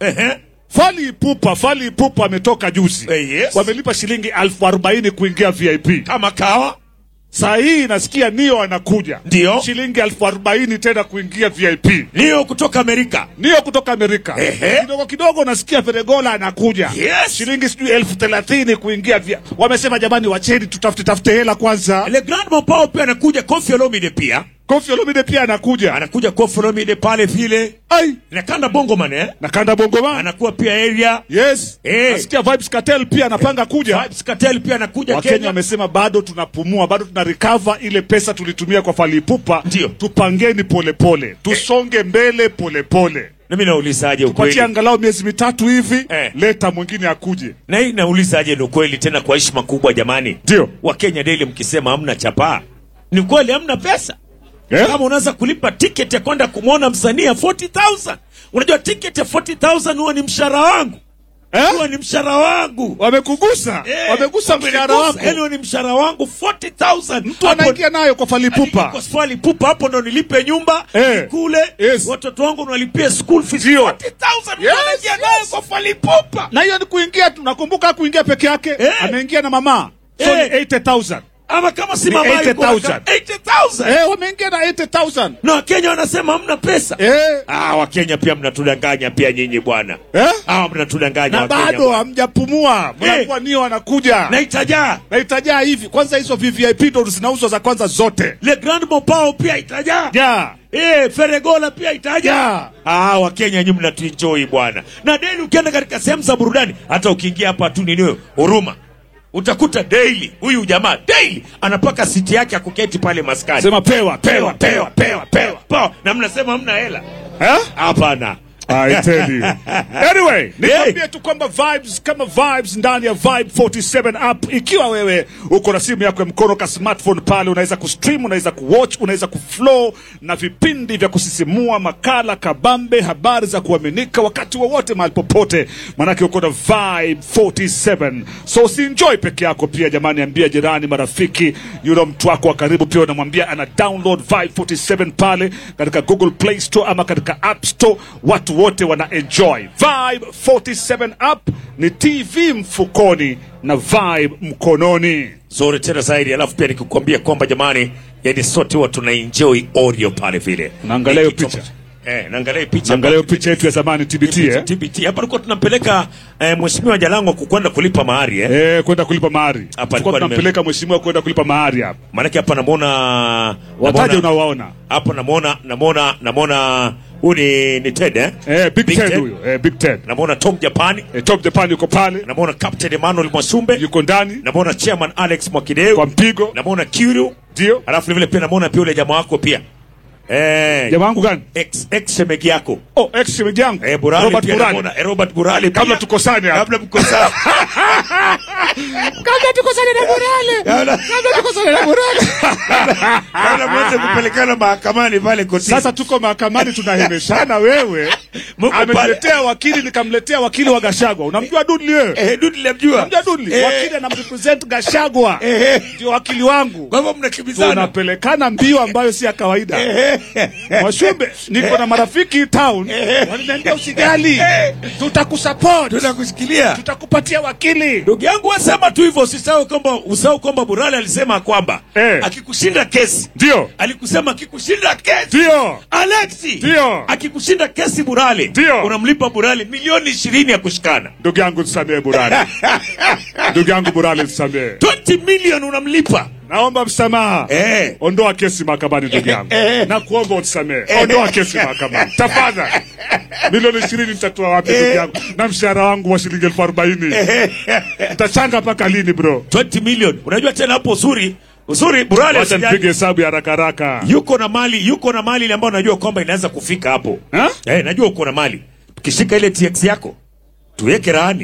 Ehe. Fali Ipupa, Fali Ipupa ametoka juzi. Eh, yes. Wamelipa shilingi elfu arobaini kuingia VIP. Kama kawa. Saa hii nasikia Nio anakuja. Ndio. Shilingi elfu arobaini tena kuingia VIP. Nio kutoka Amerika. Nio kutoka Amerika. Ehe. Kidogo kidogo nasikia Feregola anakuja. Yes. Shilingi sijui elfu thelathini kuingia VIP. Wamesema jamani, wacheni tutafute tafute hela kwanza. Le Grand Mopao pia anakuja, Kofi Olomide pia Kofi Olomide pia anakuja. anakuja, Kofi Olomide pale vile Ai, na Kanda Bongo man eh? na Kanda Bongoman. anakuwa pia area Yes. Eh. Nasikia Vibes Cartel pia anapanga kuja. Vibes Cartel pia anakuja Wakenya Kenya. wamesema bado tunapumua, bado tuna recover ile pesa tulitumia kwa Falipupa. Ndio. Tupangeni polepole, tusonge mbele polepole, Na mimi naulizaje tupatie ukweli? angalau miezi mitatu hivi Eh. leta mwingine akuje. Na hii naulizaje ni ukweli tena kwa heshima kubwa jamani. Ndio. Wakenya Daily mkisema hamna chapaa. Ni kweli hamna pesa. Eh? Kama unaweza kulipa tiketi ya kwenda kumwona msanii ya 40,000. Unajua tiketi ya 40,000 huwa ni mshahara wangu. Huwa Eh? ni mshahara wangu. Wamekugusa, Eh, wamegusa mshahara wako. Yaani huwa ni mshahara wangu 40,000. Mtu anaingia nayo kwa Falipupa. Kwa swali pupa hapo ndo nilipe nyumba Eh. nikule Yes. watoto wangu nawalipia school fees Ndio. 40,000 mtu Yes, anaingia yes. nayo kwa swali pupa. Na hiyo ni kuingia tu, nakumbuka kuingia peke yake, Eh. ameingia na mama. So Eh. ni 80,000. Ama kama si Ni mama yuko 80,000. waka- 80,000. Eh, wameingia na 80,000. Na Wakenya wanasema hamna pesa. Eh. Ah, Wakenya pia mnatudanganya pia nyinyi bwana. Eh? Ah, mnatudanganya Na Wakenya bado bwana. hamjapumua. Mnakuwa nio anakuja. Na itajaa. na itajaa hivi kwanza hizo VVIP ndo zinauzwa za kwanza zote Le Grand Mopao pia itajaa. ja Eh, Feregola pia itajaa. Yeah. Ah, Wakenya nyinyi mnatuenjoy bwana. Na daily ukienda katika sehemu za burudani, hata ukiingia hapa tu nini huruma. Utakuta daily huyu jamaa daily anapaka siti yake ya kuketi pale maskani. sema pewa pewa pewa pewa pewa. pewa. Na mnasema hamna hela. Eh? Hapana. I tell you. Anyway, nikwambie tu kwamba vibes kama vibes ndani ya Vibe 47 app. Ikiwa wewe uko na simu yako ya mkono ka smartphone pale, unaweza kustream, unaweza kuwatch, unaweza kuflow na vipindi vya kusisimua, makala kabambe, habari za kuaminika wakati wowote, mahali popote, manake uko na Vibe 47. So usienjoy peke yako pia jamani, ambia jirani, marafiki, yule mtu wako wa karibu pia unamwambia ana download Vibe 47 pale katika Google Play Store ama katika App Store. Watu wote wana enjoy Vibe 47 app. Ni TV mfukoni na Vibe mkononi. Zuri tena zaidi, alafu pia nikukwambia kwamba jamani, yani sote huwa tuna enjoy audio pale vile. Unaangalia hiyo Ni kitu picha? ambacho- Eh, naangalia hiyo picha. Angalia hiyo picha yetu ya zamani TBT eh? TBT. Hapa tulikuwa tunampeleka eh, mheshimiwa Jalango kukwenda kulipa mahari eh. Eh, kwenda kulipa mahari. Hapa Tulikuwa alikuwa tunampeleka mheshimiwa kwenda kulipa mahari hapa. Maanake hapa namuona Wataje namuona- unawaona. hapa namuona namuona namuona huyu ni ni Ted eh? Eh, Big, Big Ted Ted. huyo. Eh, Big Ted. Namuona Tom Japani, Eh, Top Japan yuko pale. namuona Captain Emmanuel Mwasumbe, Yuko ndani namuona Chairman Alex kwa Mwakideu, mpigo. namuona Kiru, Ndio. alafu vile vile pia namuona pia yule jamaa wako pia eh, Jamaa wangu gani? ex ex shemegi yako Oh, ex shemeji yangu. eh, Burali Robert pia Burali. namuona eh, Robert Burali pia. Kabla tukosane hapa. kabla mkosana Kabla tukosane na Burali. kabla Kabla tukosane na Burali. kabla mweze kupelekana mahakamani pale kotini. Sasa tuko mahakamani tunahemeshana, wewe Mko pale. ameniletea wakili, nikamletea wakili wa Gashagwa. Unamjua Dudley wewe? eh, Dudi namjua Unamjua Dudley? Eh. Wakili anamrepresent Gashagwa, Eh. ndio wakili wangu. kwa hivyo mnakimbizana Tunapelekana mbio ambayo si ya kawaida. Mwashumbe, niko na marafiki town, waliniambia usijali, tutakusupport, tunakushikilia tutakupatia wakili. ndugu yangu wasema tu hivyo usisahau kwamba usahau kwamba Burali alisema kwamba Eh. akikushinda kesi Ndio, alikusema akikushinda kesi ndio, Alexi Ndio. akikushinda kesi Burali Ndio. unamlipa Burali milioni ishirini ya kushikana ndugu yangu tusamehe Burali, ndugu yangu Burali tusamehe, 20 million unamlipa naomba msamaha. eh. Ondoa kesi mahakamani ndugu yangu, na kuomba utisamehe. Ondoa kesi mahakamani tafadhali. Milioni ishirini nitatoa wapi ndugu yangu, na mshahara wangu wa shilingi elfu arobaini nitachanga mpaka lini bro? 20 million unajua tena hapo uzuri uzuri Burali Wacha asijali- nipige hesabu ya haraka haraka. yuko na mali yuko na mali ile ambayo najua kwamba inaweza kufika hapo Ha? eh, najua uko na mali tukishika ile TX yako tuweke rahani